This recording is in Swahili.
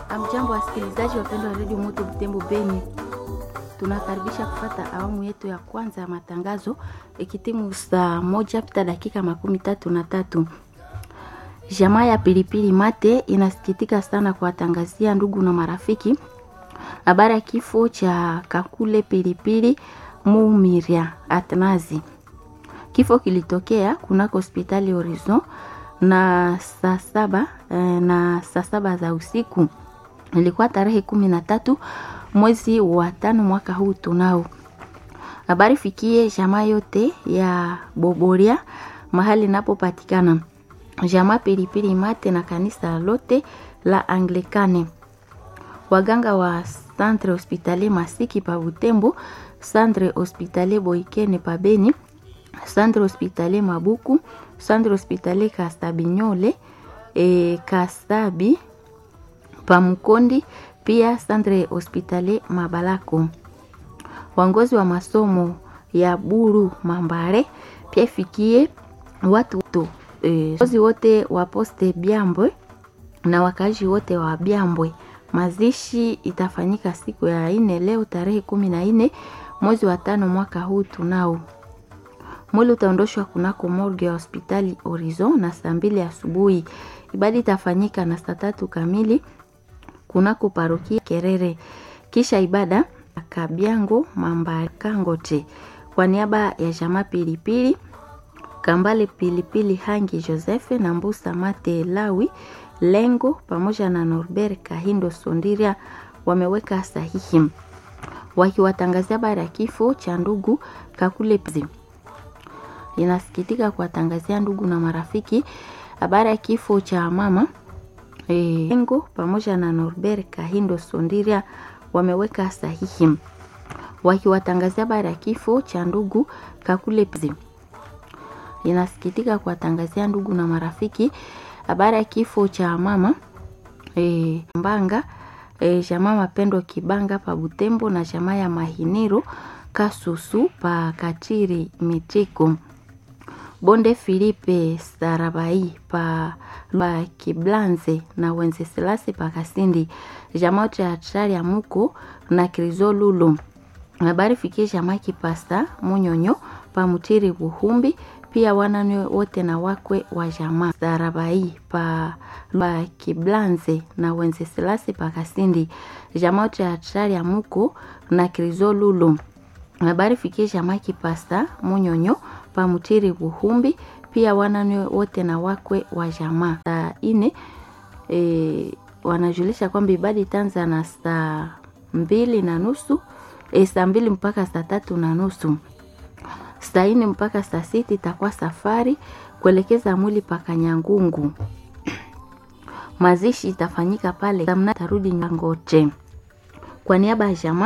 Amjambo, wasikilizaji wapendwa wa redio Moto Butembo Beni, tunakaribisha kufata awamu yetu ya kwanza ya matangazo ikitimu saa moja pita dakika makumi tatu na tatu. Jamaa ya pilipili mate inasikitika sana kuwatangazia ndugu na marafiki habari ya kifo cha Kakule Pilipili Mumiria Atnazi. Kifo kilitokea kunako hospitali Horizon na saa saba eh, na saa saba za usiku ilikuwa tarehe kumi na tatu mwezi wa tano mwaka huu tunao. Habari fikie jamaa yote ya Boboria mahali inapopatikana jamaa Pilipili Mate na kanisa lote la Anglikane, waganga wa Centre Hospitalier Masiki pa Butembo, Centre Hospitalier Boikene pa Beni, Centre Hospitalier Mabuku, Centre Hospitalier Kastabinyole e, Kastabi pa Mkondi, pia Centre Hospitalier Mabalako. Wangozi wa masomo ya Buru Mambare pia ifikie watu to e, waongozi wote wa poste Byambwe na wakazi wote wa Byambwe. Mazishi itafanyika siku ya ine leo tarehe kumi na nne mwezi wa tano mwaka huu tunao. Mwili utaondoshwa kunako morgue ya hospitali Horizon na saa mbili asubuhi. Ibada itafanyika na saa tatu kamili kunako parokia Kerere, kisha ibada Kabyango Mambakangote kwa niaba ya jamaa Pilipili Kambale Pilipili Hangi Joseph na Mbusa Mate Lawi Lengo pamoja na Norbert Kahindo Sondiria wameweka sahihi wakiwatangazia habari ya kifo cha ndugu Kakule Pzi. Inasikitika kuwatangazia ndugu na marafiki habari ya kifo cha mama e, Lengo pamoja na Norbert Kahindo Sondiria wameweka sahihi wakiwatangazia habari ya kifo cha ndugu Kakule Pzi. Inasikitika kuwatangazia ndugu na marafiki habari ya kifo cha mama e, Mbanga e, jamaa Mapendo Kibanga pa Butembo na jamaa ya Mahiniro Kasusu pa Katiri Mitiko Bonde Filipe Sarabai pa, pa Kiblanze na Wenzeselasi pa Kasindi jamaa cha Hatari ya Muko na Krizolulo. Habari fikie jamaa Kipasta Munyonyo pa Mutiri Buhumbi pia wanane wote na wakwe wa jamaa Sarabai pa, pa Kiblanze na Wenzeselasi pa Kasindi jamaa cha Hatari ya Muko na Krizolulo. Habari fikie jamaa Kipasta Munyonyo pa Mutiri Buhumbi pia wanane wote na wakwe wa jamaa. Saa ine e, wanajulisha kwamba ibada itaanza na saa mbili na nusu e, saa mbili mpaka saa tatu na nusu saa ine mpaka saa sita itakuwa safari kuelekeza mwili paka Nyangungu. Mazishi itafanyika pale, tarudi Nyangote kwa niaba ya jamaa